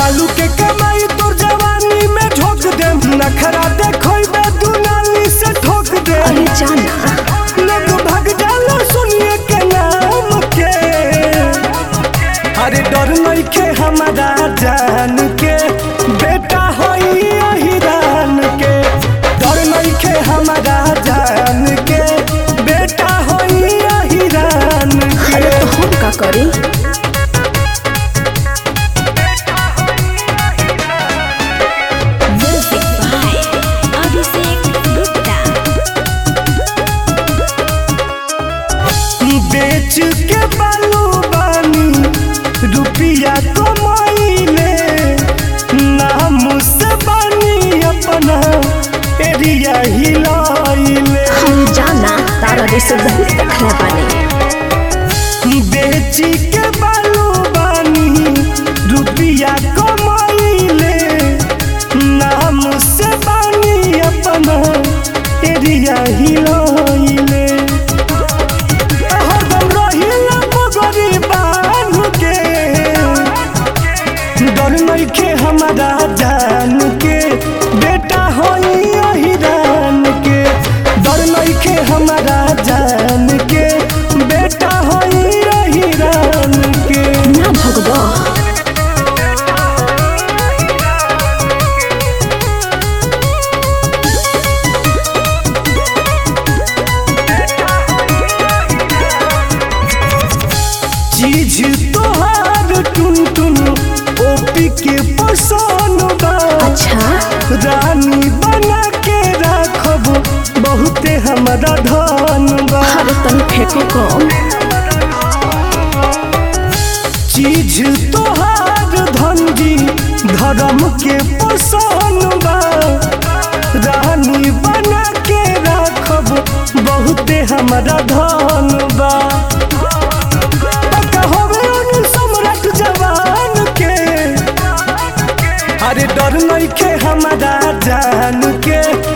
बालू के कमाई तोर जवानी में झोंक दे नखरा देखोइबे दुनाली से ठोक दे अरे जाना लोग भाग जाला सुनिए के नाम के अरे डर नइखे हमारा जान के बेटा होई अहिरान के डर नइखे हमारा जान के बेटा होई अहिरान के अरे तो हम का करी Music by Abhishek Gupta. बेच के बालू बानी रुपिया कमाइले नाम से बानी अपना एरिया हिलाइले हम जाना तारा जैसे बहुत देखले बानी बेची के बालू बानी रुपिया कमाइले नाम से बानी अपना एरिया हिलाइले हरदम रहिला मगरी बांध के डर नइखे हमारा जान के बेटा होई अहिरान के डर नइखे हमारा जान के बेटा होई अहिरान के ना भगवा चीज तोहार टुन टुन ओपी के पसंद बा अच्छा रानी बना के राखब बहुते हमारा धन बा अरे तनी फेंको कम चीज तोहार धनजी धर्म के पसंद बा रानी बना के राखब बहुते हमारा धन बा पक्का होवे उन सम्राट जवान के अरे डर नइखे हमारा जान के